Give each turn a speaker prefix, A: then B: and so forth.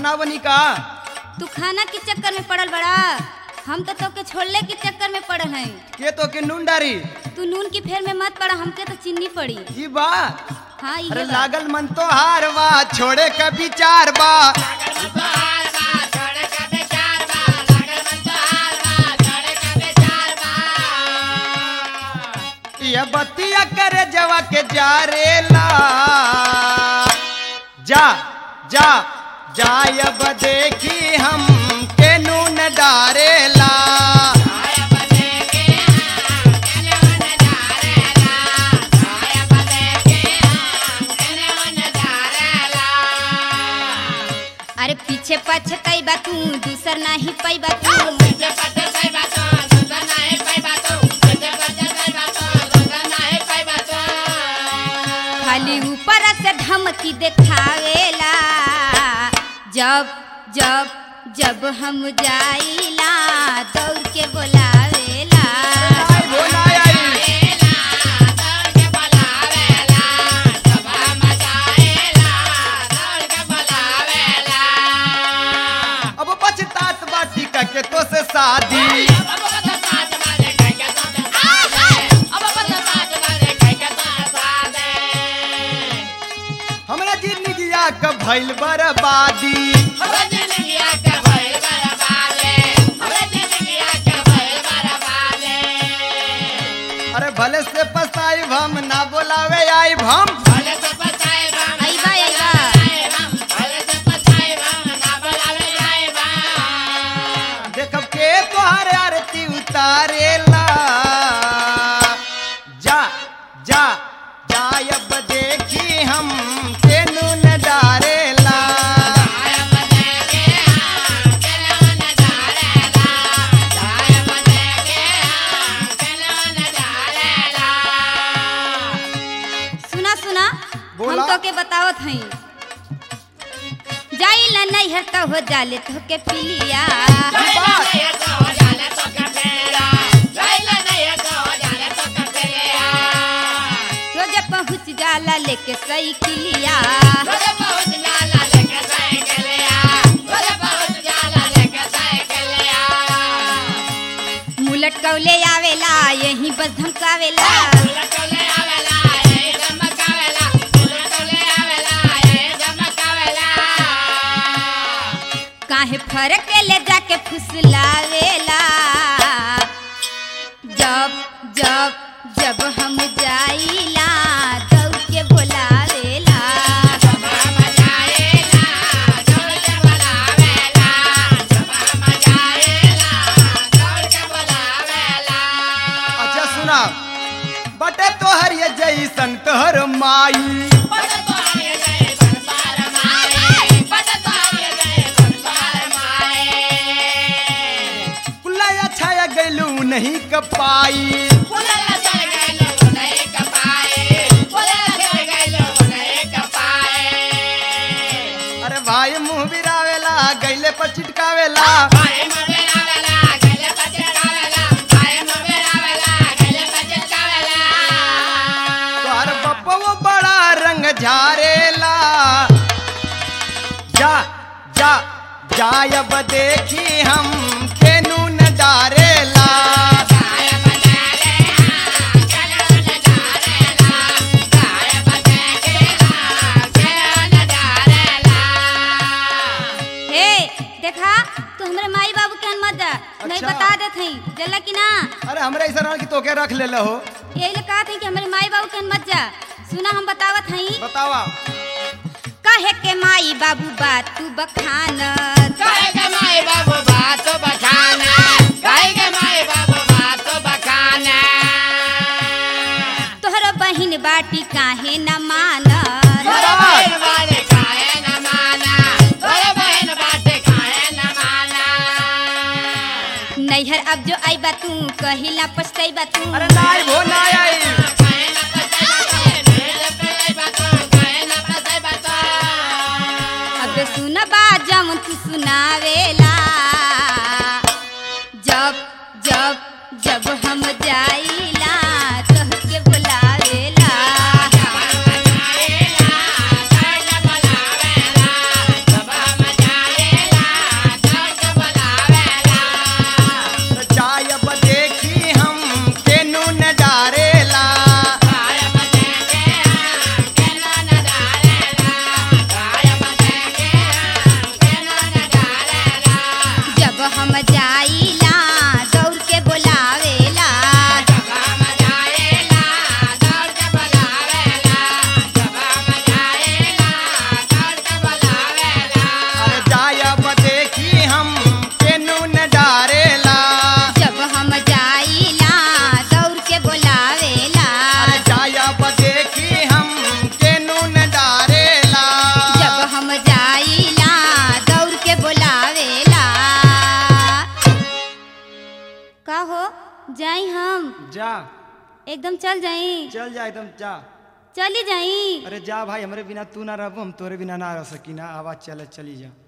A: ना बनी का
B: तू खाना के चक्कर में पड़ल बड़ा हम तो तोके छोड़ले के चक्कर में पड़ल हैं
A: के तो के नून डारी
B: तू नून की फेर में मत पड़ा हमके तो चीनी पड़ी
A: ई बा
B: हाँ
A: अरे
B: ये बा।
A: लागल मन तो हार बा छोड़े का विचार बा ये बतिया करे जवा के जा रेला जा जा जायब देखी हम के नून डारेला
B: अरे पीछे पछताई बा तू दूसर नहीं पाई बा तू खाली ऊपर से धमकी देखावेला जब जब जब हम जाइला दौड़ के बोलावेला
A: आई भोला आई अब पछतात बाटी का के तो से शादी हमरा जिंदगिया का भइल बर्बादी अरे भले से पछताई हम ना बोलावे आई हम
B: आइबा आइबा
A: देखब के तोहर आरती उतारेला जा जा जायब देखी हम के नून डारेला
B: सुना सुना
A: बोला।
B: हम तो के बतावत हई जाइला नहीं है तो हो जाले तो के पिलिया रोज पहुँच जाला लेके साइकिलिया मुलट कौले आवेला यही बस धमकावेला काहे फरक के ले जाके फुसलावेला जब जब जब हम जाइला दौड़ के बोलावेला
A: अच्छा सुना बटे तोहर ये जैसन तोहर माई कुल्ला छाया गैलू नहीं कपाई अरे भाई मुंह बिरावेला गैले पर चिटकावेला तोहर बप्पो बड़ा रंग झारेला जा जा जायब देखी हम के नून डारेला
B: हे देखा तू हमरे माई बाबू के मत जा नहीं
A: अच्छा।
B: बता देत हई जल्ला कि ना
A: अरे हमरे ऐसा रहा कि तोके रख ले हो
B: यही ले कहा था कि हमरे माई बाबू के मत जा सुना हम बतावत हई
A: बतावा
B: कहे के माई बाबू बात तू बखान तोहर बहिन बाटी काहे न मान नैहर अब जो आई बा तू कहिला पछताई बा तू
A: अरे नाई भो नाई आई
B: अब सुन बा जम तू सुनावेला जब जब जब हम जाइला तोह के बुलावेला जाई हम
A: जा
B: एकदम चल जाई
A: चल जा एकदम जा
B: चली जाई
A: अरे जा भाई हमरे बिना तू ना रहबो हम तोरे बिना ना रह सकी ना आवाज चले चली जा